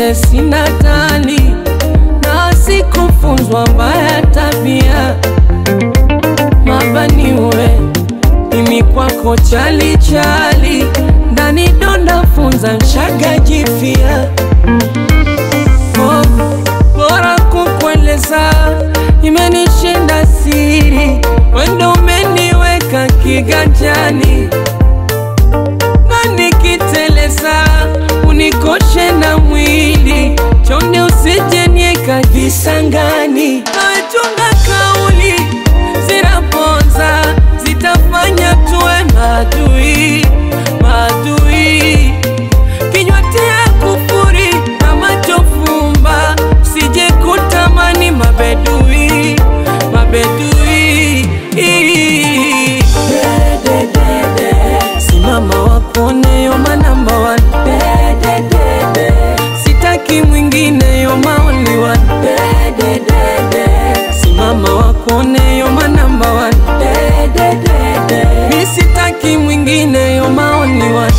vile sina tani na sikufunzwa mbaya tabia mabaniwe mimi kwako chali chali ndani donda funza nshaga jifia oh, bora kukueleza imenishinda siri wendo umeniweka kiganjani na nikiteleza unikoshe na mwili chonde usijenieka visangani nawechunga kauli zinaponza zitafanya tuwe madui madui kinywa tia kufuri na macho fumba sije kutamani mabedui mabedui simama wakone yoma namba one sitaki mwingine yoma only one simama wakone yoma namba one mi sitaki mwingine yoma only one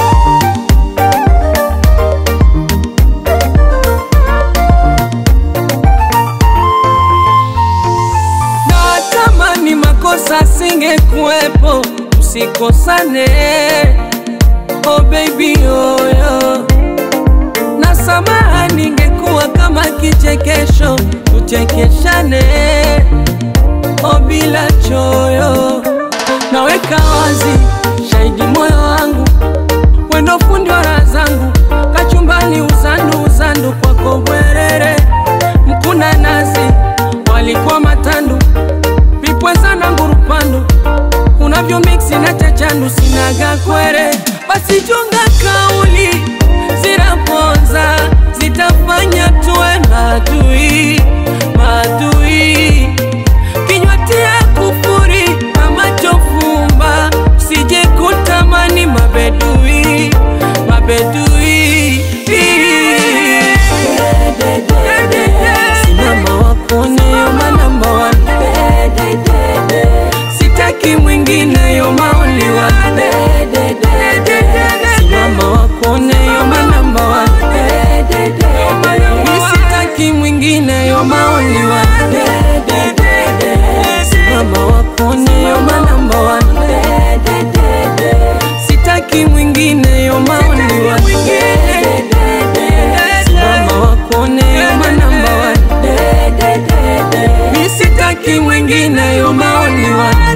na tamani makosa singekuwepo usikosane oh baby oyo na samaha ningekuwa kama kichekesho tuchekeshane oh bila choyo naweka wazi shahidi moyo wangu wendo fundi wa raha zangu kachumbani uzandu uzandu kwako bwerere mkuna nazi walikuwa matandu vipweza na ngurupandu unavyo miksi na chachandu sinaga kwere basi chunga kauli zinaponza zitafanya tuwe madui madui kinywa tia kufuri na macho fumba sije kutamani mabedui mabedui simama wakone yoma namba one sitaki mwingine yoma only one simama wakone yoma namba one mi sitaki mwingine yoma only one simama wakone yoma namba one sitaki mwingine yoma only one simama wakone yoma namba one mi sitaki mwingine yoma only one